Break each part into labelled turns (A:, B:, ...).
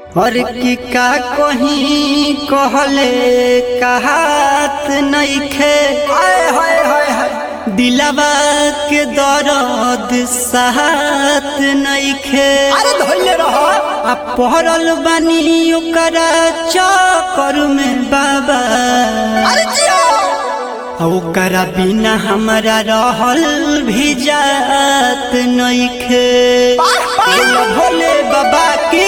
A: और की का कहीं कहले कहात नइखे
B: हाय हाय हाय हाय
A: दिलवा के दर्द साथ नइखे
B: अरे धोइले रहो
A: आ पहरल बानी ओकरा चक्कर में बाबा
B: अरे जियो
A: आ ओकरा बिना हमरा रहल भी जात नइखे बोलो भोले बाबा की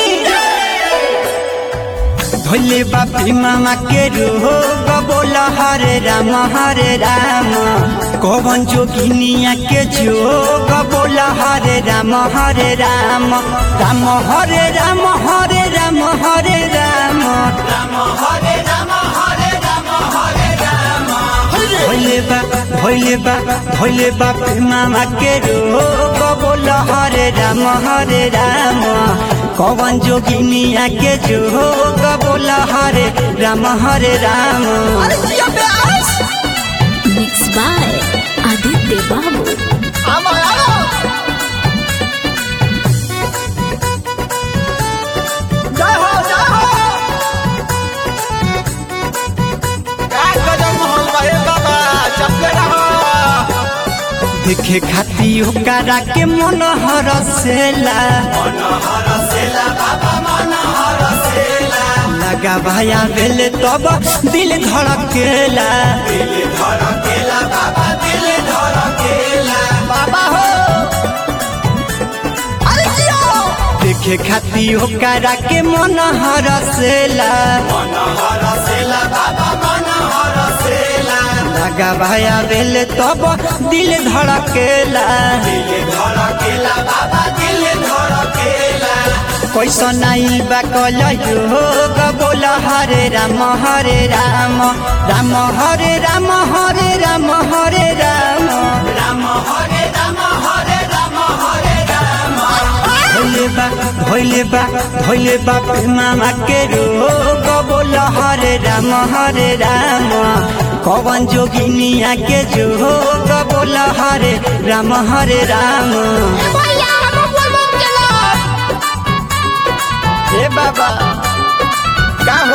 A: भोले बापी मामा के रूहो बोला हरे राम हरे राम कौन जोगिनिया के जोग बोला हरे राम हरे राम राम हरे राम हरे राम हरे राम भोले बा भोले बा भोले बाप मामा के रोग बोला हरे राम हरे राम कौन जोगिनिया के जोग बोला हरे राम हरे राम
B: अरे जियो प्यास
C: Mixed by Aditya Babu.
B: आवा आवा जय हो जय हो क्या गजब मोहन भाई बाबा चपले रहो
A: देखे खाती ओकरा के मन हरसेला लगा भाया भेले तब दिल धड़केला
B: बाबा हो अरे जियो
A: देखे खाती ओकरा के मन हरसेला लगा भाया भेले तब दिल धड़केला कैसा नहीं बा कल योग बोल हरे राम हरे राम राम हरे राम हरे राम हरे राम भोले बा भोले बा भोले बाप मामा के रोग बोल हरे राम हरे राम कौन जोगिनिया के जोग बोल हरे राम हरे राम
B: भैया हम बोल बोल चलो ए बाबा का हो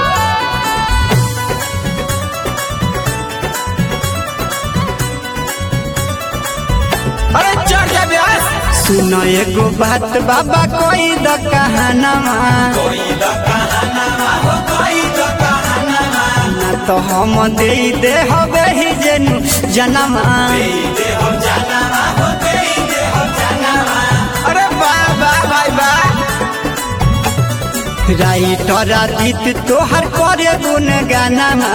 B: अरे चढ़ जा ब्यास
A: सुन एगो बात बाबा कोई द कहानमा ना तो हम दे दे हवे ही जेनु जनमा
B: अरे वाह वाह भाई वाह
A: राइटर आदित तोहर करे गुन गानमा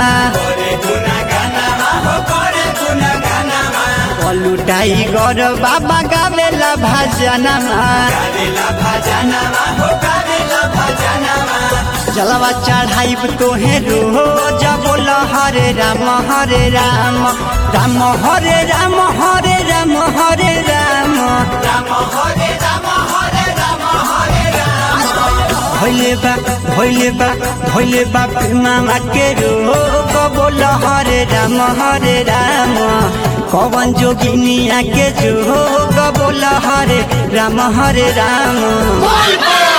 A: बोलू टाइगर बाबा गावेला भजनमा जलवा चढ़ाइब तोहे रोज बोल हरे राम हरे राम राम हरे राम हरे राम हरे राम भोले बा भोले बा भोले बाप मामा के रोग बोल हरे राम हरे राम कौन जोगिनिया के जोग बोल हरे राम हरे राम
B: बोल बोल